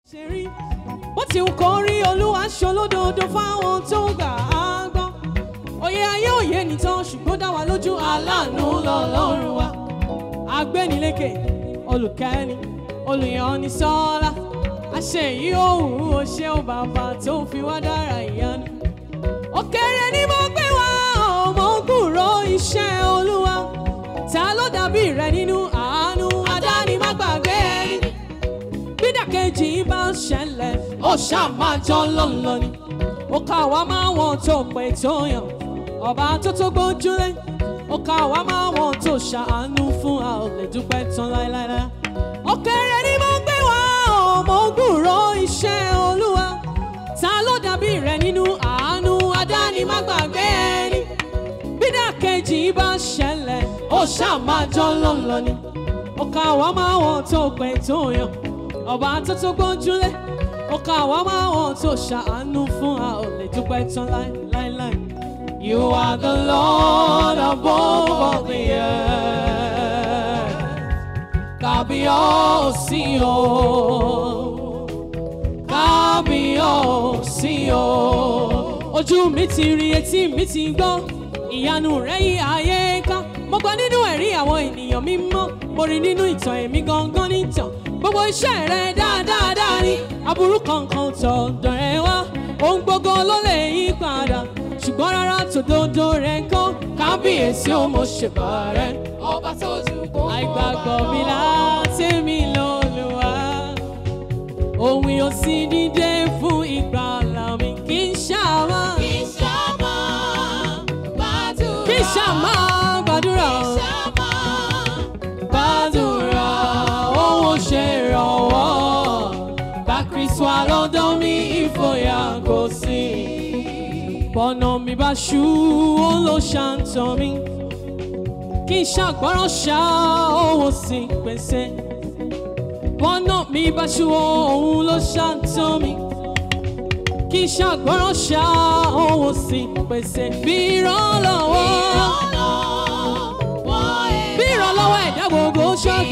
ṣe rí bó ti wù kó rí olúwa ṣolódodo fáwọn tó gbà á gbọ́ òye ayé òye nìtàn ṣùgbọ́n dá wa lójú aláàánú lọ́lọ́run wa agbẹ́nilékè olùkẹ́ni olùyànni sọ́lá àṣẹ yìí òun ò ṣe ó bàbá tó fi wá dára ìyanu òkèrè ni mo gbé wá ọmọ ògùnrò iṣẹ́ olúwa ta ló dàbí rẹ nínú àánú adáni má gbàgbé ẹni bídàkejì bá ń ṣẹlẹ̀ ó ṣáà máa jọ lọ́nlọ́ ni ó ká wa máa wọn tó pé tó yàn ọba tó tó gbójúlé ó ká wa máa wọn tó ṣàánú fún a ò lè dúpẹ́ tán láéláé. òkèrè ni mo gbé wá ọmọ ògùnrò iṣẹ́ olúwa ta ló dàbí rẹ nínú àánú adáni má gbàgbé ẹni bídàkejì bá ṣẹlẹ̀ ó ṣáà máa jọ lọ́nlọ́ ni ó ká wa máa wọn tó pé tó yàn ọba tó tó gbójúlé ó ká wa máa wọn tó ṣàánú fún a ò lè dúpẹ́ tán láéláé. You are the Lord above all the earth. Kábíyèsí o. Kábíyèsí o. Ojú mi ti rí etí mi ti gbọ́, ìyanu rẹ̀ yí ayé ká. Mo gbọ́ nínú ẹ̀rí àwọn ènìyàn mímọ́, mo rí nínú ìtàn èmi gangan nìtàn. Gbogbo iṣẹ́ rẹ̀ dáadáa ni, aburú kankan tọ̀dọ̀ rẹ̀ wá. Ohun gbogbo ló lè yí padà ṣùgbọ́n rárá tòdodo rẹ̀ kọ́ kábíyèsí ó mo ṣèbà rẹ̀. ọba tó ju gbogbo àìgbàgbọ́ mi láti mi lọ́lùwà òun yóò sì dídé fún ìgbàlà mi kì í ṣàmà kì í ṣàmà gbàdúrà kì í ṣàmà gbàdúrà kì í ṣàmà gbàdúrà òun ṣe ìrànwọ́ bá kristu àlọ́dọ́ mi ìfòyà kò sí bọ́nà mi bá ṣú ó ló ṣàǹtàn mi kí n ṣàgbọ́ràn ṣá òun sì pèsè bọ́nà mi bá ṣú òun ló ṣàǹtàn mi kí n ṣàgbọ́ràn ṣá òun sì pèsè bí ìrànlọ́wọ́ ìrànlọ́wọ́ ẹ̀dá bí ìrànlọ́wọ́ ẹ̀dá gbogbo ṣọ́ọ̀gì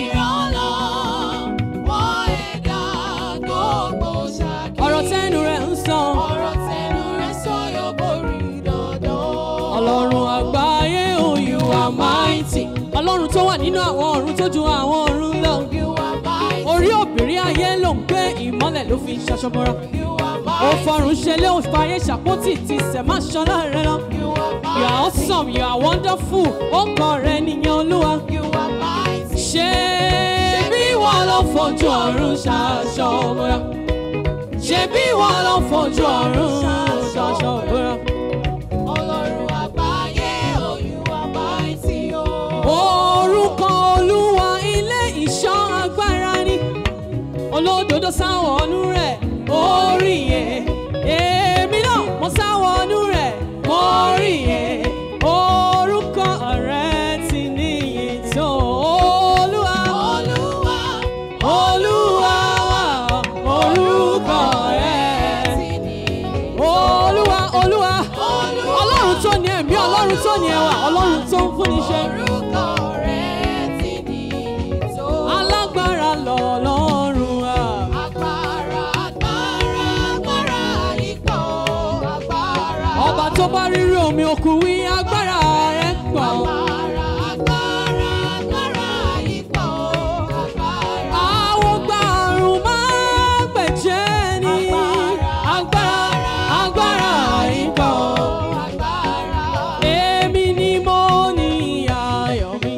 ìrànlọ́wọ́ ẹ̀dá gbogbo ṣáàkì ọ̀rọ̀ tẹnu rẹ̀ ń sọ ọ̀rọ̀ tẹnu rẹ̀ sọ yóò borí dandan. ọlọ́run àgbáyé oh you are mighty ọlọ́run tó wà nínú àwọn ọ̀run tó ju àwọn ọ̀run lọ. You are mighty, orí òbírí ayé ló ń gbé ìmọ́lẹ̀ ló fi ṣaṣọ bọ́ra. you are ó mighty, fọrùn ṣe lé ó fàyè ṣàpótì ti sẹ̀ má ṣọlá rẹ lọ. you are you are mighty, awesome you are wonderful ó kọ rẹ nìyẹn olúwa. you are mighty. ṣé bí wọn lọ fojú ọ̀run ṣaṣọ bọ́ra. ṣé bí wọn lọ fojú ọ̀run ṣaṣọ bọ́ra. Ọlọ́run àgbáyé, oh, you are mighty, oh. orúkọ olúwa ilé ìṣọ́ agbára ni olódodo sáwọnú rẹ̀ orí yẹn èmi náà mo sáwọnú rẹ̀ orí yẹn orúkọ rẹ̀ ti níyì tó olúwa Olúwa, olúwa wa orúkọ rẹ̀ ti ní. olúwa olúwa Olúwa, ọlọ́run tó ní ẹ̀mí ọlọ́run tó ní ẹwà ọlọ́run tó ń fúnni ṣe. orúkọ rẹ̀ ti ní tó. alágbára lọ́lọ́run wa. Agbára, agbára, agbára ipò, agbára. ọba tó bá rírí omi òkun wí agbára rẹ̀ pọ̀. Agbára, agbára, agbára ipò, agbára. àwọn gba àrùn máa gbẹ̀jẹ̀ ni. agbára agbára ìgbà. Agbára. èmi ni mo ní ayọ̀ mi.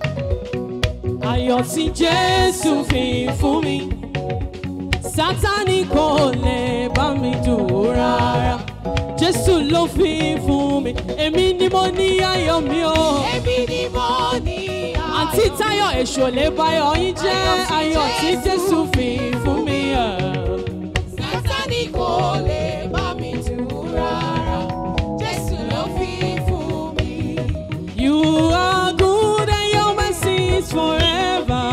ayọ̀ tí jésù fi fún mi. sátánì kò lè bá mi dùn rárá. jésù ló fi fún mi. èmi ni mo ní ayọ̀ mi o. Èmi ni mo ní àǹtí táyọ̀ èṣù ò lè báyọ̀ yín jẹ́ ayọ̀ tí jésù fi fún mi. Sátánì kò lè bá mi dù rárá. Jésù ló fi fún mi. you are good and your mercy is forever.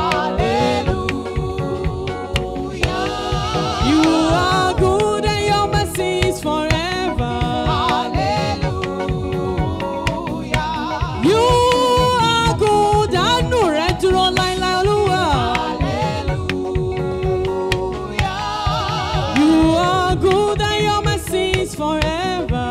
Hallelujah. you are good and your mercy is forever. Hallelujah. you are good àánú rẹ̀ dúró láíláí olúwa. Hallelujah. are good and your mercy is forever.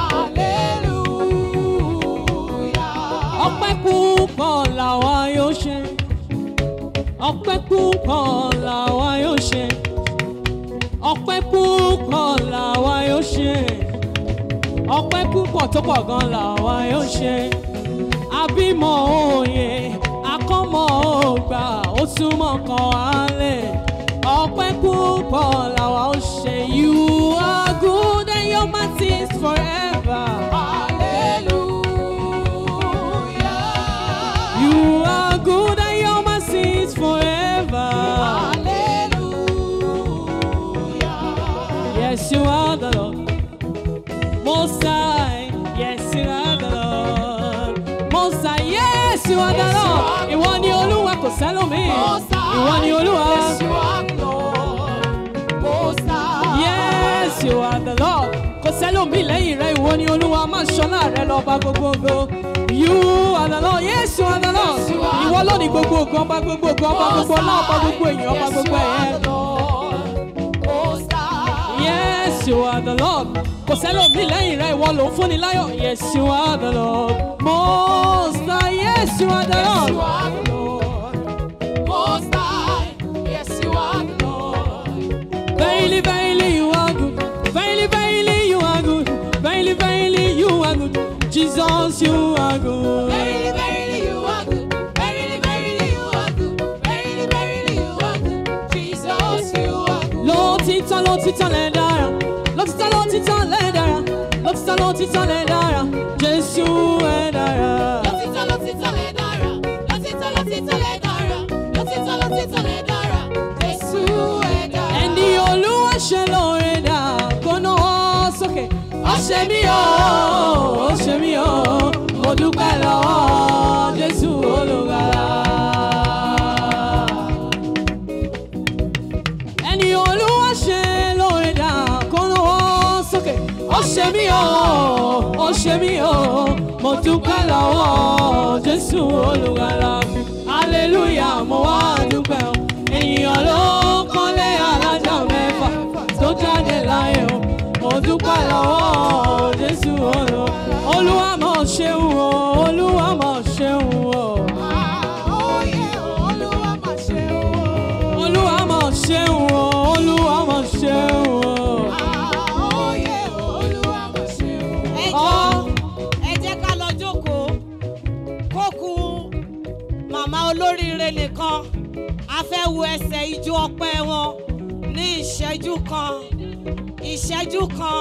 Hallelujah. ọpẹ́ púpọ̀ làwa yóò ṣe ọpẹ́ púpọ̀ làwa yóò ṣe ọpẹ́ púpọ̀ làwa yóò ṣe ọpẹ́ púpọ̀ tó pọ̀ gan làwa yóò ṣe àbímọ òye akọ́mọ ògbà ó túmọ̀ kan wálẹ̀ ọpẹ́ púpọ̀ làwa ó ṣe you are good and your mercy is forever. Hallelujah. You are good and your mercy is forever. Hallelujah. Yes, you are the Lord. Most High, yes, you are the Lord. Most High, yes, you are the Yes, you Lord. are the Ìwọ ni Olúwa kò sẹ́lómi. Most high. Ìwọ ni Olúwa. Yes, you are Lord. Most high. Yes, you are the Lord. Kò sẹ́lómi lẹ́yìn rẹ̀, ìwọ ni Olúwa. Má ṣọlá rẹ lọ bá gbogbo ògo. You are the Lord. Yes, you are the Lord. Yes, you are Ìwọ the ló ní gbogbo ògo, ọba gbogbo ògo, ọba gbogbo ọlá, ọba gbogbo èèyàn, ọba gbogbo ẹ̀yẹ. Yes, you are the Lord. Kò sẹ́lòmí lẹ́yìn rẹ̀ ìwọ ló ń fúnni láyọ̀. Yes, you are the Lord. Most high, yes, you are the Lord. Verily, verily, you are good. Verily, verily, you are good. Verily, verily, you are good. Jesus, you are good. Lótìtọ́, lótìtọ́ lẹ dára. Lótìtọ́, lótìtọ́ lẹ dára. Lótìtọ́, lótìtọ́ lẹ dára. Jésù ẹ dára. Ẹni Olúwa ṣe lóore dà kó náwó sókè. Ó ṣe mí o, ó ṣe mí o, mo dúpẹ́ lọ́wọ́ Jésù olùgbàlà. Ẹni Olúwa ṣe lóore dà kó náwó sókè. Ó ṣe mí o, ó ṣe mí o, mo dúpẹ́ lọ́wọ́ Jésù olùgbàlà. Hallelujah, mo wá dúpẹ́ o. Ènìyàn ló kọ́lé alájà mẹ́fà tó jáde láyé o. Mo dúpẹ́ lọ́wọ́ Jésù olùwà. Olúwa mọ̀ ṣeun o, Olúwa mọ̀ ṣeun o. Olúwa mọ̀ ṣeun o, Olúwa mọ̀ ṣeun o. ẹ Ọ́ jọ̀ọ́, ẹ jẹ́ ká lọ jókòó kó kù màmá olóríire nìkan a fẹ́ wo ẹsẹ̀ ijó ọpẹ́ wọn ní ìṣẹ́jú kan ìṣẹ́jú kan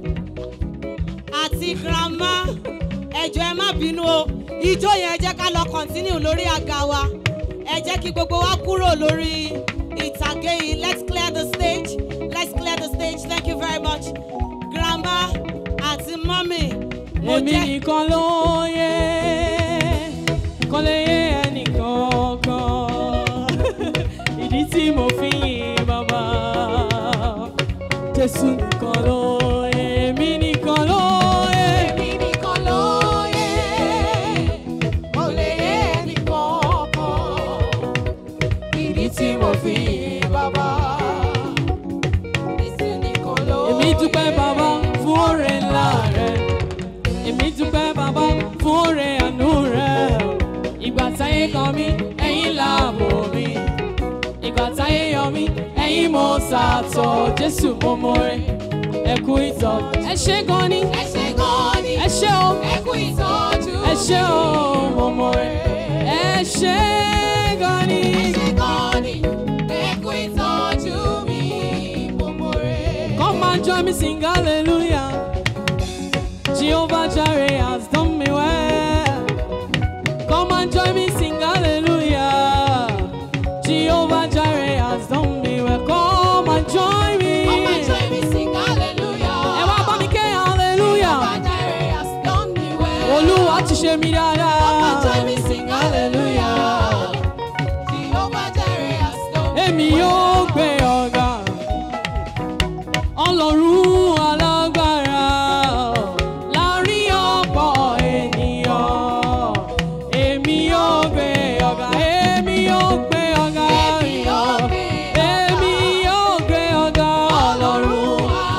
àti grandma ẹ jọ̀ọ́ ẹ má bínú o ijó yẹn ẹ jẹ́ ká lọ continue lórí àga wa ẹ jẹ́ kí gbogbo wa kúrò lórí ìtàgé yìí let's clear the stage let's clear the stage thank you very much grandma àti mọ́mì mo èmi jẹ́ nìkan ló yẹ kò lè yé ẹnìkan kan ìdí tí mo fi yin bàbá jésù nìkan ló yẹ èmi nìkan ló yẹ Tí mo fi yin bàbá. èmi dúpẹ́ bàbá fún oore ńlá rẹ èmi dúpẹ́ bàbá fún oore àánú rẹ ìgbà táyé kan mí ẹ̀yin láàbò mi ìgbà táyé yọ mí ẹ̀yin mo sàtọ̀ jésù mo mọ̀re ẹ kú ìtọ́ ẹ ṣé gan ni Ẹ ṣé gan ni, ẹ ṣé o ẹ kú ìtọ́jú ẹ ṣé o mi. mo mọ̀re ẹ ṣé gan ni. Ẹ ṣé gan ni, ẹ kú ìtọ́jú mi, mo mọ̀re. Come and join me, sing hallelujah. Jehovah Jireh has done me well. Come and join me, sing hallelujah. Jehovah Jireh has done me well. Come and join me. Come and join me sing hallelujah. Ẹ wá bá mi ké hallelujah. Jehovah Jireh has done me well. Olúwa ti ṣe mí Come and join me dáadáa. sing hallelujah. Jehovah Jireh has done me Èmi well. yóò gbé ọ̀gá. Ọlọ́run alágbára láàrin ọ̀pọ̀ ènìyàn. Èmi yóò gbé ọ̀gá. Èmi yóò gbé ọ̀gá. Èmi yóò gbé ọ̀gá. Èmi yóò gbé ọ̀gá. Ọlọ́run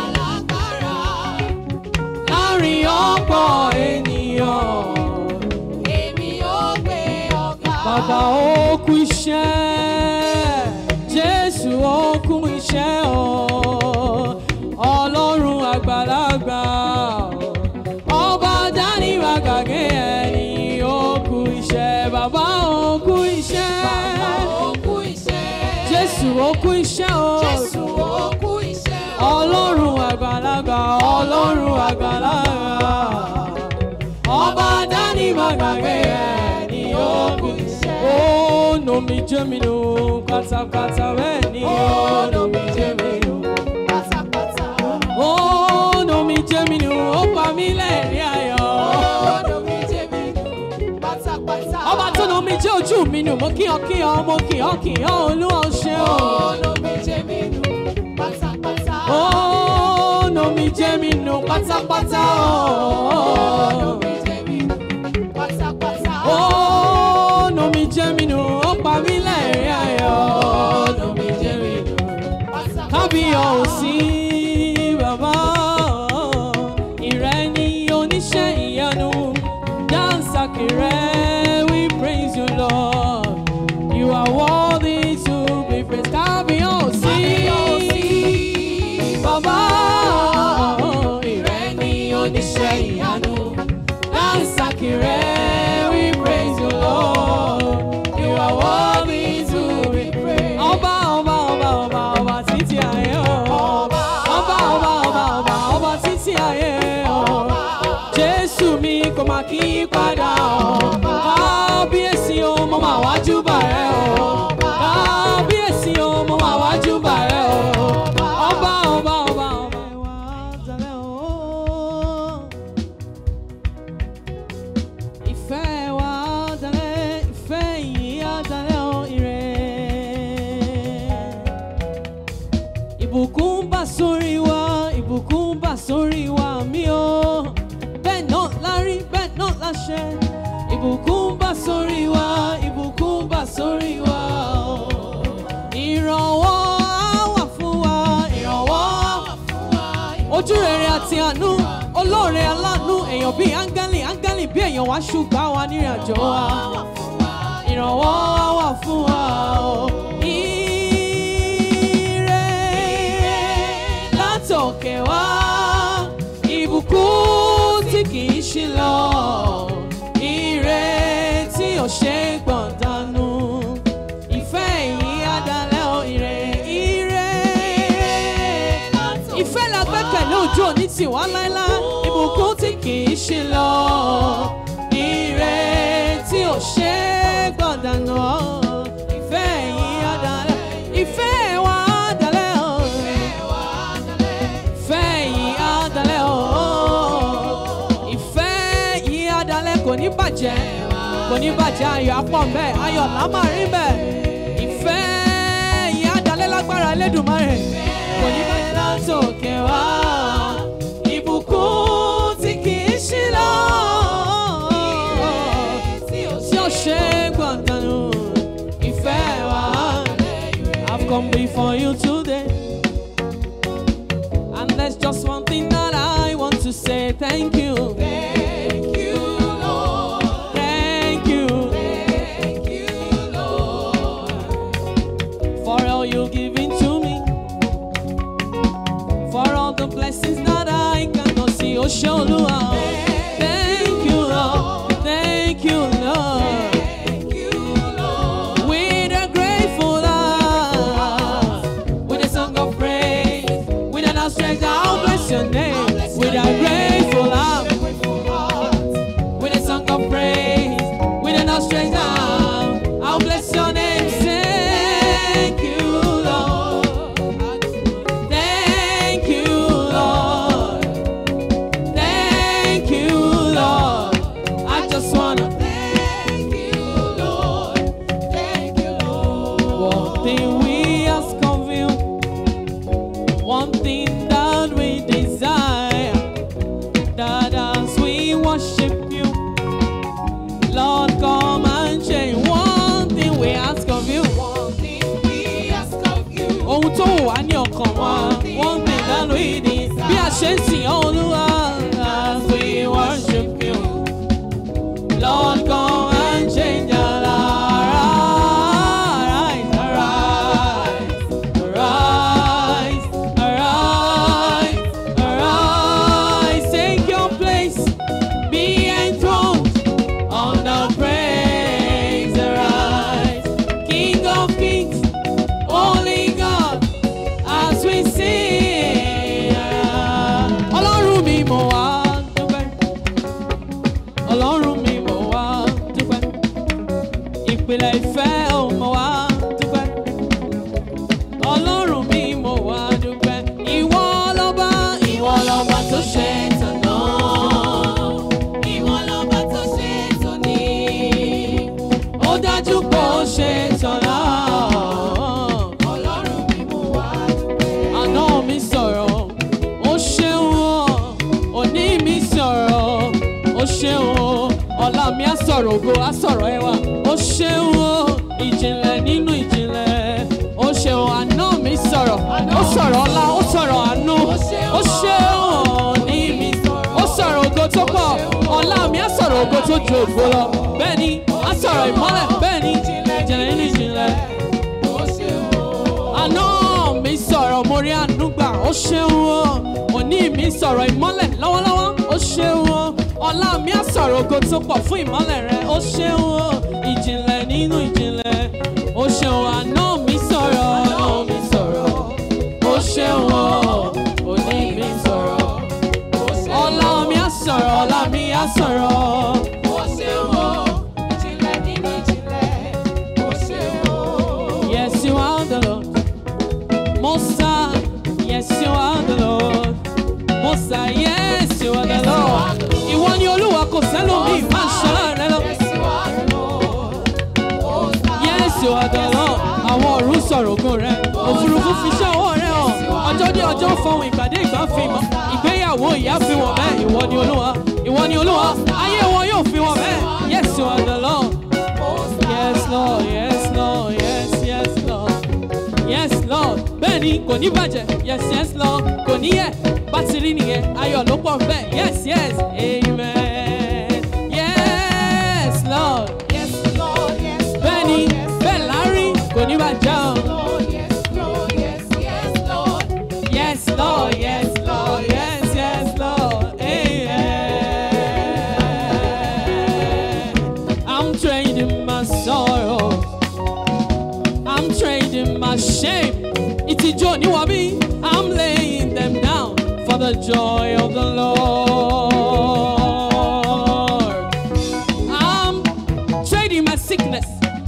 Bàbá ó kú iṣẹ́, Jésù ó kú iṣẹ́ o. Ọlọ́run àgbàlagbà, ọba dání wàgàgé ẹni ó kú iṣẹ́. Bàbá ó kú iṣẹ́, Òkú iṣẹ́. Jésù ó kú iṣẹ́ o. Jésù òkú iṣẹ́. Ọlọ́run àgbàlagbà, Ọlọ́run àgbàlagbà. Ọba dání wàgàgé ẹni ó kú iṣẹ́. Ó nà mí jẹ́ mi nù pátápátá bẹ́ẹ̀ ni ó nà mí jẹ́ mi nù. Pátápátá. Ó nà mí jẹ́ mi nù, ó pa mí lẹ́rìn ayọ̀. Ọ̀nà mi jẹ́ mi nù. Pátápátá. Ọba tó nà mí jẹ́ ojú mi nù, mo kíyàn kíyàn, mo kíyàn kíyàn, Olúwa ó ṣe o. Ọ̀nà mi jẹ́ mi nù. Pátápátá. Ó nà mí jẹ́ mi nù pátápátá Ọ̀nà o. mi jẹ́ mi nù. Pátápátá. Ó nà mí jẹ́ mi nù, ó pa mí lẹ́rìn ayọ̀. Ó nà mí jẹ́ mi nù. Pátápátá. kábíyọ̀sí bàbá ìrẹ́ ni oníṣẹ́ ìyanu dansaki rẹ̀ we praise you lord you are worthy to be praised kábíyọ̀sí bàbá ìrẹ́ ni oníṣẹ́ ìyanu dansaki rẹ̀ we praise you lord you are worthy to be praised. ọba ọba ọba ọba ọba títí ayé o. Ọba. ọba ọba ọba ọba ọba títí ayé o. jésù mi kò máa kí í padà o. kábíyèsí o mo máa wájú bà rẹ o. kábíyèsí o mo máa wájú bà rẹ o. ọba ọba ọba ọba ìwà àtàlẹ́ o. Ìfẹ́ wa dalẹ̀, ìfẹ́ yìí á dalẹ̀ o ire. Ìbùkún bá sórí wa, ìbùkún bá sórí wa mi o. Bẹ́ẹ̀ náà la rí, bẹ́ẹ̀ náà la ṣe. Ìbùkún bá sórí wa, ìbùkún bá sórí wa o. Ìrànwọ́ á wà fún wa, ìrànwọ́ á wà fún wa ojú rere àti àánú olóore aláàánú èèyàn bíi áńgẹ́lì áńgẹ́lì bí èèyàn wá ṣùgbọ́n wa nírìn àjò wa ìrànwọ́ wà fún wa o. Ire látòkè wá ìbùkún tí kì í ṣí lọ ire tí ò ṣe é gbọ̀n dànù ìfẹ́ yìí á dalẹ̀ o ire ire ìfẹ́ la gbẹ́kẹ̀lé ojú òní tì wá láéláé ìbùkún tí kì í ṣe lọ ire tí ò ṣe é gbọ̀dànù ìfẹ́ yìí á dalẹ̀ ìfẹ́ wa á dalẹ̀ o ìfẹ́ yìí á dalẹ̀ o ìfẹ́ yìí á dalẹ̀ kò ní bàjẹ́ kò ní bàjẹ́ ayọ̀ apọ̀ mbẹ́ ayọ̀ lámàrin bẹ́ẹ̀ ìfẹ́ yìí á dalẹ̀ lágbára Elédùmarè kò ní bàjẹ́ látòkè wá ìbùkún tí kì í ṣí lọ tí ó ṣe gbọ̀ngànù ìfẹ́ wa. I've come before you today. And there's just one thing that I want to say thank you. Thank you, Lord. Thank you Thank you, Lord. for all you've given to me. For all the blessings that I cannot see. Oh, Sholua. Thank you, Lord. Thank you, Lord. Thank you, Lord. With a grateful heart, with a song of praise, with an outstretched arm, I'll bless your name. With a grateful heart, Grateful heart. with a song of praise, with an outstretched arm, I'll bless your name. Thank you, Lord. Thank you, Lord. Thank you, Lord. I just wanna Thank you, Lord. Thank you, Lord. One thing we ask of you, one thing that we desire, that as we worship you, Lord, come and change. One thing we ask of you, One thing we ask of you. ohun tó wù wá ní ọkàn wa, one thing that we need. Bí a ṣe ń sìn ọ́ Olúwa, as we worship you, Lord, come and change our lives. sí ọlọ́run mi mo wá dúpẹ́ ọlọ́run mi mo wá dúpẹ́ ìpìlẹ̀ ìfẹ́ ò mo wá dúpẹ́ ọlọ́run mi mo wá dúpẹ́ ìwọ lọ́ba ìwọ lọ́ba tó ṣe tàná Ìwọ lọ́ba tó ṣe tòní. ó dájú pé ó ṣe tọ̀la Ọlọ́run mi mo wá dúpẹ́. àná mi sọ̀rọ̀ ó ṣeun o òní mi sọ̀rọ̀ ó ṣeun o ọ̀la mi á sọ̀rọ̀ ògo á sọ̀rọ̀ ẹwà ó ṣeun o ìjìnlẹ̀ nínú ìjìnlẹ̀ ó ṣeun àná mi sọ̀rọ̀ ó sọ̀rọ̀ ọlá ó sọ̀rọ̀ àánú ó ṣeun òní mi ó sọ̀rọ̀ ògo tó pọ̀ ọ̀la mi á sọ̀rọ̀ ògo tó ju ògo lọ bẹ́ẹ̀ ni á sọ̀rọ̀ ìmọ́lẹ̀ bẹ́ẹ̀ ni ìjìnlẹ̀ nínú ìjìnlẹ̀ Ó ṣe o. àná mi sọ̀rọ̀ mo rí àánú gbà ó ṣeun o òní mi sọ̀rọ̀ ìmọ́lẹ̀ lọ́wọ́lọ́wọ́ ó ṣeun o ọ̀la mi á sọ̀rọ̀ ògo tó pọ̀ fún ìmọ́lẹ̀ rẹ ó ṣeun o ìjìnlẹ̀ nínú ìjìnlẹ̀ ó ṣeun àná mi sọ̀rọ̀ àná mi sọ̀rọ̀ ó ṣeun o òní mi sọ̀rọ̀ Ó ṣe ọ̀la mi á sọ̀rọ̀ ọ̀la mi á sọ̀rọ̀. Ó ṣe o. Ìjìnlẹ̀ nínú ìjìnlẹ̀. Ó ṣe o. Yes, you are the Lord. Most High. Yes, you are the Lord. Most High. Yes, you are the Lord. Ìwọ ni Olúwa kò sẹ́lómi máa ń ṣọlá rẹ lọ. Yes, you are the Lord. Most High. Yes, you are the Lord. Àwọn ọ̀run sọ̀rọ̀ ògo rẹ̀. Òfurufú fi iṣẹ́ ọwọ́ rẹ̀ hàn. Ọjọ́ dé ọjọ́ fọhùn ìgbàdé ìgbà fi mọ̀. Ìgbéyàwó ìyá fi wọ̀n bẹ́ẹ̀. Ìwọ ni Olúwa. Ìwọ ni Olúwa. Ayé wọn yóò fi wọ̀n bẹ́ẹ̀. Yes, you are the Lord. Most High. Yes, Lord. Yes, Lord. Yes, yes, Lord. Yes, Lord. Bẹ́ẹ̀ni kò ní bàjẹ́. Yes, yes, Lord. Kò ní yẹ. Bátìrì nìyẹn. Ayọ̀ ló pọ̀ nbẹ̀. Yes, yes. Amen. Yes, Lord. Yes, Lord. Yes, Lord. Bẹ́ẹ̀ni Yes, bẹ́ẹ̀ lárí kò ní bàjẹ́ o. Lord. Yes, Lord. Yes, yes, Lord. Yes, Lord. Yes, Lord. Yes, yes, Lord. Amen. I'm trading my sorrow. I'm trading my shame. Ìtìjú oníwà bí. I'm laying them down for the joy of the Lord. I'm trading my sickness.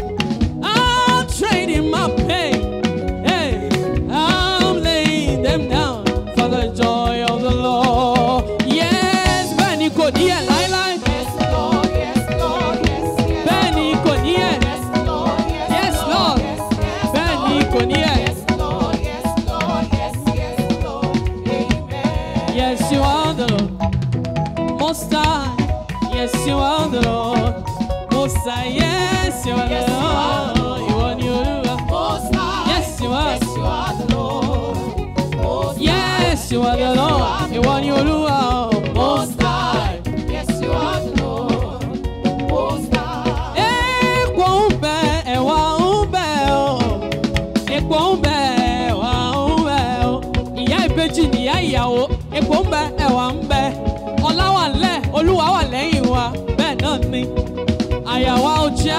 I'm trading my pain. Hey, I'm laying them down for the joy of the Lord. Yes, Benny kò ní ẹ̀ láíláí. Yes, Lord. Yes, Lord. Yes, yes. Benny kò ní ẹ̀. Yes, Lord. Yes, Yes, Lord. Yes, yes, Benny Lord. kò ní ẹ̀. Yes, Lord. Yes, Lord. Yes, yes, Lord. Amen. Yes, you are the Lord. Most High. Yes, you are the Lord. Most High. Yes, you are the Yes, you are the Lord. Ìwọ ni Olúwa. Most High. Yes, you are. Yes, you are the Lord. Most Yes, you are the Lord. Ìwọ ni Olúwa. Most High. Yes, you are the Lord. Most High. Epo ń bẹ, ẹ̀wà ń bẹ o. Epo ń bẹ, ẹ̀wà ń bẹ o. Ìyá ìbejì nìyá ìyàwó. Epo ń bẹ, ẹ̀wà ń bẹ. Ọlá wà lẹ̀, Olúwa wà lẹ́yìn wa. Bẹ́ẹ̀ náà ni. Àyà wa ò já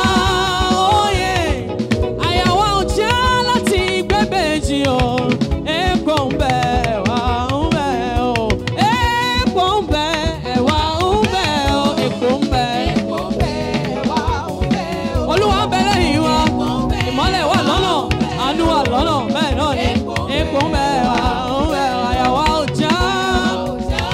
òye. Àyà wa ò já láti gbẹ́bẹ̀jì o. Epo ń bẹ, ẹ̀wà ń bẹ o. Epo ń bẹ, ẹ̀wà ń bẹ o. Epo ń bẹ. Epo ń bẹ, wá ń bẹ o. Olúwa ń bẹ lẹ́yìn wa ìmọ́lẹ̀ wà lọ́nà àánú wà lọ́nà bẹ́ẹ̀ náà ni epo ń bẹ wà ń bẹ àyàwó ọjà Ọjà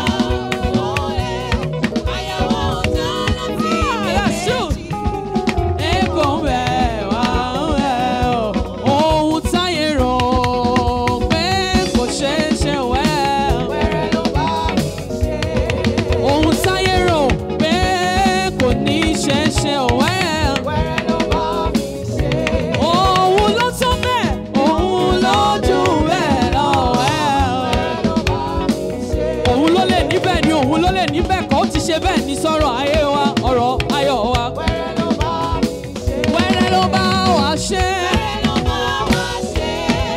ọ̀rẹ́, àyàwó ọjà láti Yàsù. méjì. epo ń bẹ wà ń bẹ ohun táyé rò pé kò ṣeé ṣe wẹ́ Wẹ́rẹ́ ló bá mi ṣe. ohun táyé rò pé kò ní ṣeé ṣe wẹ́. Wẹ́rẹ́ ló bá mi ṣe. Òun ló tó bẹ́ẹ̀, òun ló jù bẹ́ẹ̀ lọ. Wẹ́rẹ́ ló bá mi ṣe. Òun ló lè níbẹ̀ ni òun ló lè níbẹ̀ kọ́ ó ti ṣe bẹ́ẹ̀ ní sọ̀rọ̀ ayé wa, ọ̀rọ̀ ayọ̀ wa. Wẹ́rẹ́ ló bá mi ṣe. Wẹ́rẹ́ ló bá wa ṣe. Wẹ́rẹ́ ló bá wa ṣe.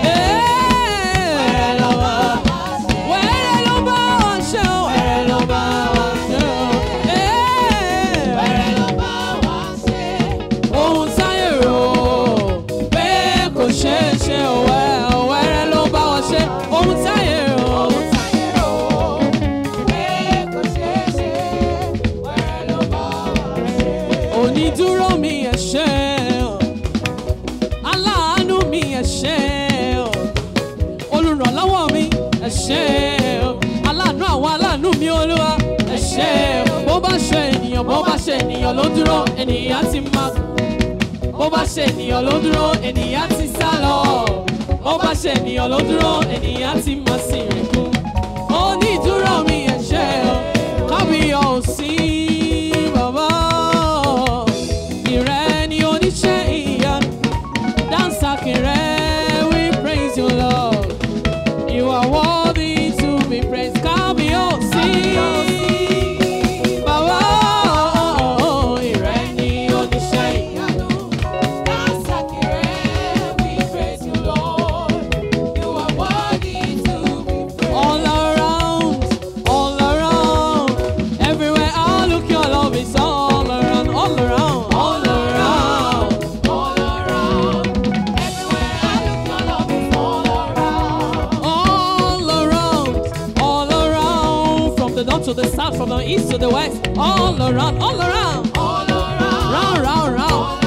Wẹ́rẹ́ ló bá Wẹ́rẹ́ ló bá wa ṣe. Wẹ́rẹ́ ló bá wa ṣe. Wẹ́rẹ́ ló bá wa ṣe. Ohun táyé rò pé kò ṣeé ṣe wẹ́ wẹ́rẹ́ ló bá wa ẹ ṣé o aláàánú àwọn aláàánú mi olúwa ẹ ṣé o bó bá ṣe ènìyàn bó bá ṣe ènìyàn ló dúró ènìyàn ti máa bó bá ṣe ènìyàn ló dúró ènìyàn ti sá lọ bó bá ṣe ènìyàn ló dúró ènìyàn ti máa sì rìn kú onídúró mi ẹ ṣé o kábíyọ̀sí bàbá ìrẹ́ ni oníṣẹ́ ìyanu dansaki rẹ̀ we praise you lord you are worthy to be praised kábíyọ̀sí bàbá ìrẹ́ ni oníṣẹ́ ìyanu. All around, all around, everywhere I look, your love is all around, all around, all around. All around, all around, from the north to the south, from the east to the west, all around, all around, round, round, round.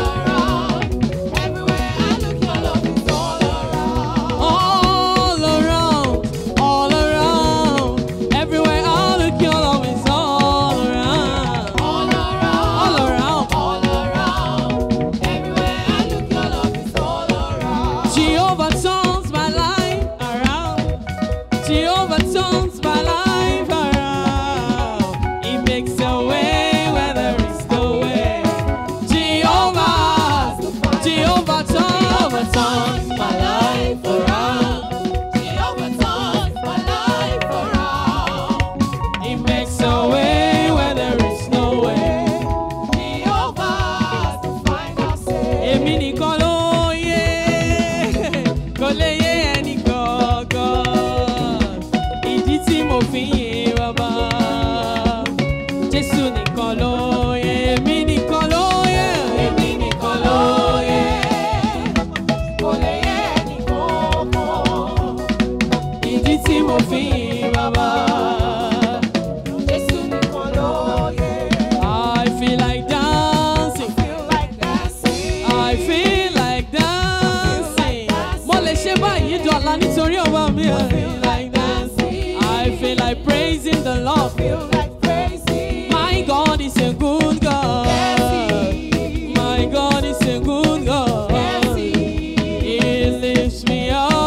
All around, all around, everywhere I look, your love is all around, all around. Jehovah turns my life around. Jehovah turns my life around. He makes a way where there is no way. Jehovah, Jehovah Jehovah turns my life around. He makes a way where there is no way. Èmi nìkan ló yé, kò lè yé ẹnì kankan. Ìdí tí mo fi yìn bàbá. Jésù nìkan ló yé, èmi nìkan ló yé, èmi nìkan ló yé. Ìdí tí mo fi yìn bàbá. I feel like dancing. I feel like dancing. Mo lè ṣe báyìí dọ̀la nítorí ọba mi. I feel like dancing. I feel like praising the Lord. My God is a good God. My God is a good God. He lifts me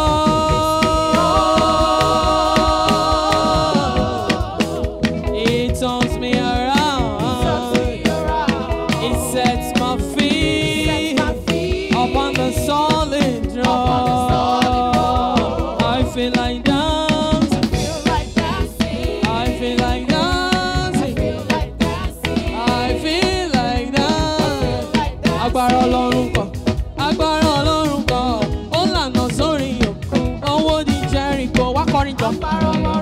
up. He turns me around. He sets my feet upon the solid rock. I feel like dancing. I feel like dancing. I feel like dancing. Agbára Ọlọ́run kan, agbára Ọlọ́run kan, ó lànà sórí òkun, owó di Jẹ́ríkò, wá kọrin jọ.